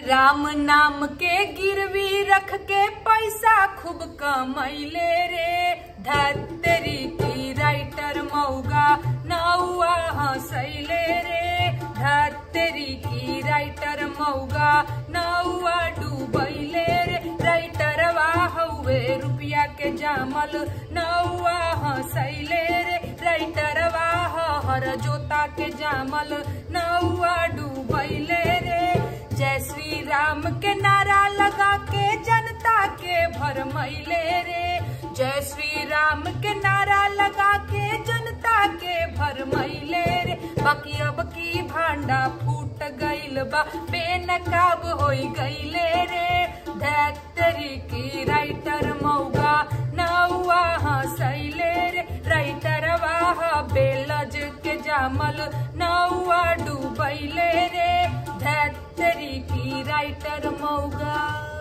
राम नाम के गिरवी रख के पैसा खूब कमैले रे धतरी की राइटर मौगा नौआ हंसैले रे धतरी की राइटर मौगा नौआ डूबैले रे राइटर हौवे रुपया के जामल नौआ हंसैले रे राइटर हर जोता के जामल नौआ डूबैले रे जय श्री राम के नारा लगा के जनता के भरमैले रे जय श्री राम के नारा लगा के जनता के भरमैले रे बाकी अब की भांडा फूट गइल बा बेनकाब होई गइले रे धैतरी की राइटर मौगा नौआ हंसैले रे राइटर वाह बेलज के जामल नौआ डूबैले रे धैतरी की राइटर मौगा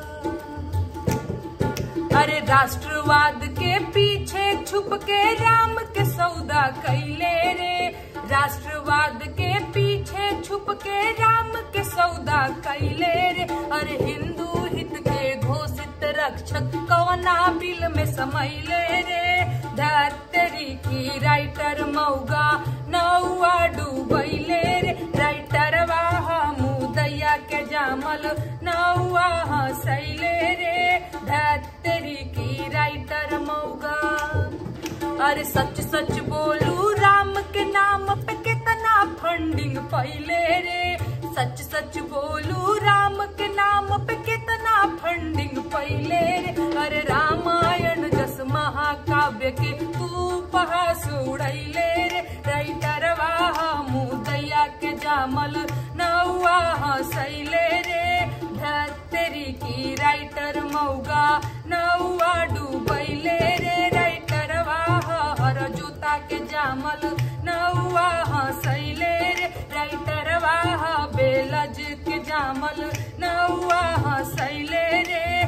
अरे राष्ट्रवाद के पीछे छुप के राम के सौदा कैले रे राष्ट्रवाद के पीछे छुप के राम के सौदा कैले रे अरे हिंदू हित के घोषित रक्षक कौना बिल में समैले रे धरतरी की राइटर मौगा नौआ डूबैले रे राइटर वाह मुदैया के जामल नौआ हंसैले रे धरतरी की राइटर मौगा अरे सच सच बोलू राम के नाम पे कितना फंडिंग पहले रे सच सच बोलू राम के नाम पे कितना फंडिंग पहले रे अरे रामायण जस महाकाव्य के उपहास उड़ैले रे राइटर वाह मुदैया के जामल नौआ हंसैले रे धतरी की राइटर मौगा नौआ डूबैले रे राइटर वाह हर जूता के जामल नौआ हंसैले रे राइटर वाह बेलज के जामल नौआ हंसैले रे